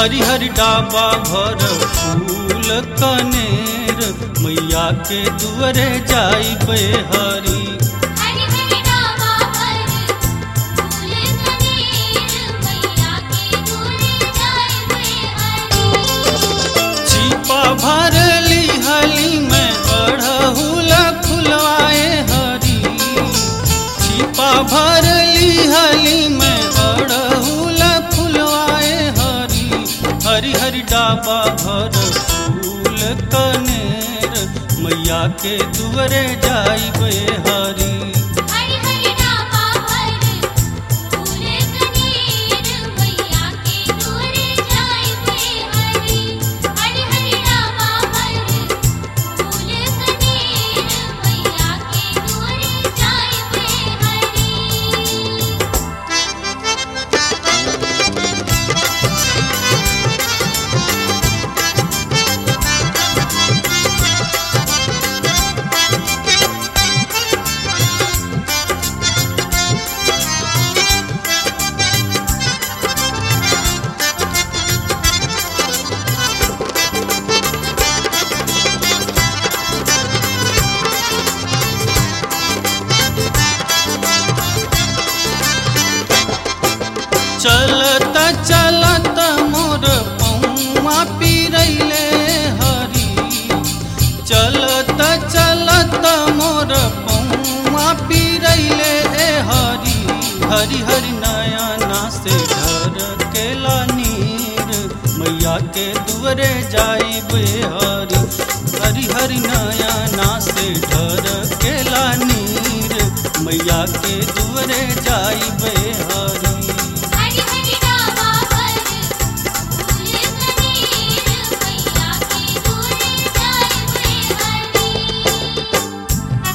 हरिहर डाबा भर फूल कनेर मैया के दुअरे जाई पे हरी हरि हरि डावा पर फूल कनेर मैया के दूरे जाए वे हरि छिपा भरली हली में अड़हुल फुलवाए हरी छिपा भरली हली में अड़हुल फुलवाए हरी हरी हरी डाबा भर फूल कनेर मैया के दुअरे जाई बे हरी हरि हरि डावा पर फूल कनेर मैया के दूरे जाए वे हरि हरि हरि डावा पर फूल कनेर मैया के दूरे जाए वे हरि चलत चलत मोर पौआ पिरैले हरी चलत चलत मोर पौआ पिरैले ए हरी हरी हरी नयना से ढर केला नीर मैया के दुअरे जाई बे हरी हरी हरी नयना से ढर केला नीर मैया के दुअरे जाई बे हरी हरि हरि डावा पर फूल कनेर मैया के दूरे जाए वे हरि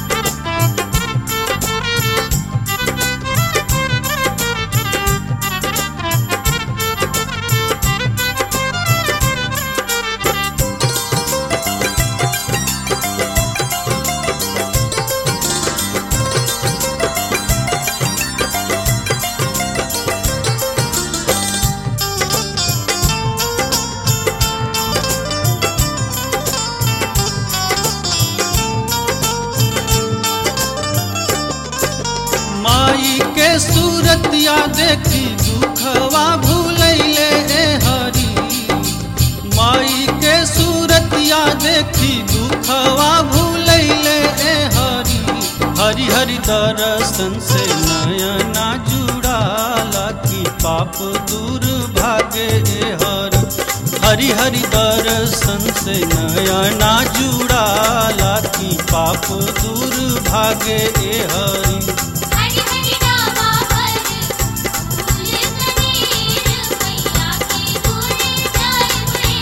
माई के सूरतिया देखी दुखवा भूलैले ए हरी माई के सूरतिया देखी दुखवा भूलैले ए हरी हरि हरि दर्शन से नयना जुड़ाला की पाप दूर भागे ए हरी हरि हरि दर्शन से नयना जुड़ाला की पाप दूर भागे ए हरी हरि हरि डावा पर फूल कनेर मैया के दूरे जाए वे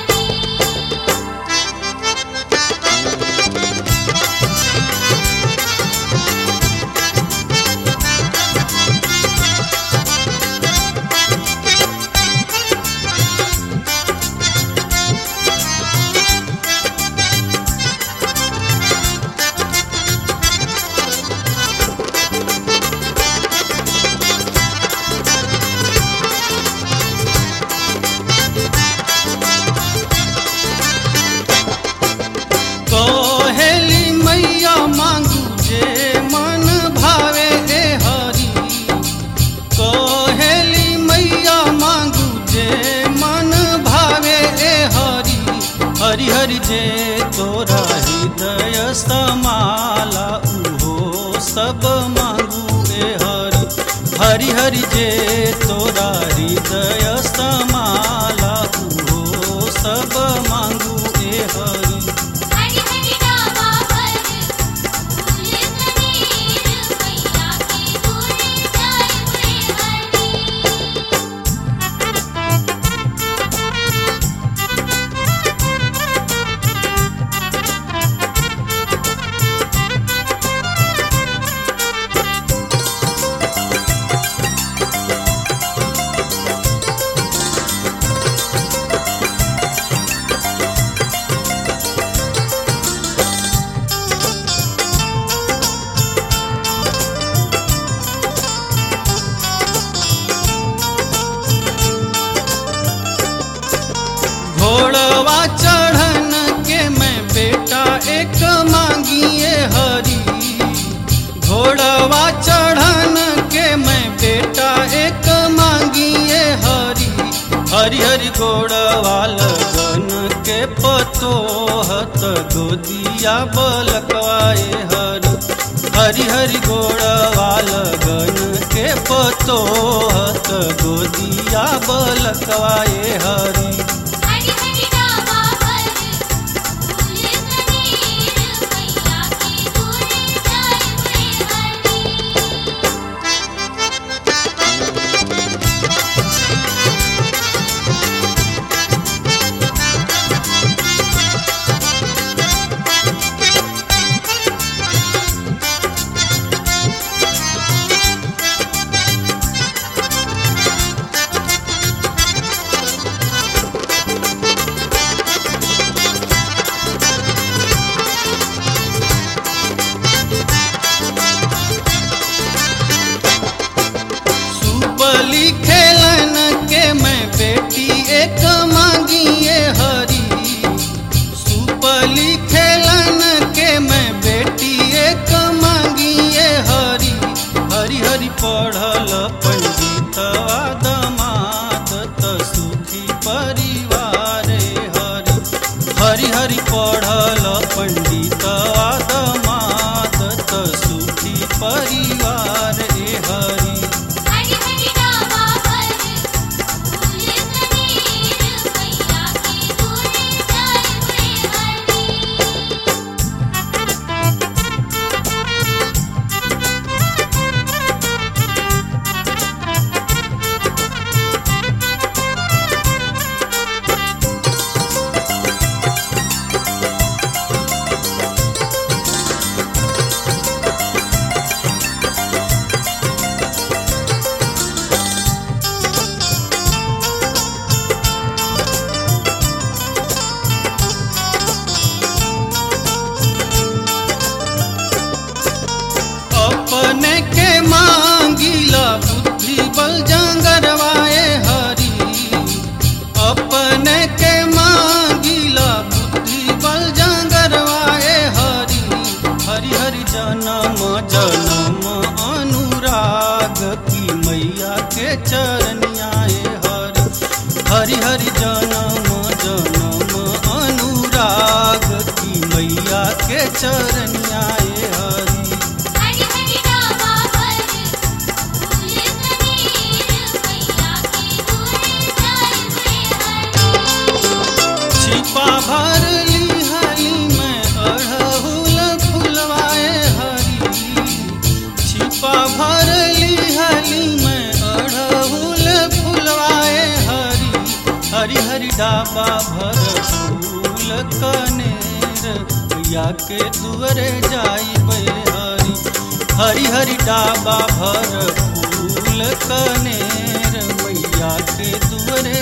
हरि कहेली मैया मांगू जे मन भावे ए हरी कहेली मैया मांगू जे मन भावे ए हरी हरि हरि जे तोरा हृदय समाला उहो सब मांगू ए हरी हरि हरि जे तोरा हृदय समाला उहो सब मांगू ए हरी हरि हरि डावा पर फूल कनेर मैया के दूरे जाए वे हरि हरि हरि हरि गोड़वाल गन के पतोहत गोदिया बलकवाए हरि हरि हरि गोड़वाल गन के पतोहत गोदिया बलकवाए हरि हरि हरि डाबा पर फूल कनेर मैया के दूर जाए हरि सुपली खेलन के मैं बेटी एक मांगिए हरी सुपली खेलन के मैं बेटी एक मांगिए हरी हरि हरि पढ़ल पंडितवा दमाद त सुखी परिवार हरि हरि हरि पढ़ल पंडितवा दमाद त सुखी परिवार ए हरि हरि हरि डाबा पर फूल कनेर मैया के दूर जाए हरि अपने के मांगिला बुद्धि बल जंगरवाए हरि अपने के मांगिला बुद्धि बल जंगरवाए हरि हरि हरि जन्म जन्म अनुराग की मैया के चरनियाए हरि हरि हरि जन्म जन्म अनुराग की मैया के चरनियाए हरि हरि हरि डाबा पर फूल कनेर मैया के दूर जाए हरि छिपा भर ली हरी में अड़हुल फुलवाए हरी छिपा भर ली हरी में अड़हुल फुलवाए हरी हरी हरी डाबा भर फूल कनेर या के दुअरे जाई हरी हरी हरी डाबा भर फूल कनेर मैया के दुअरे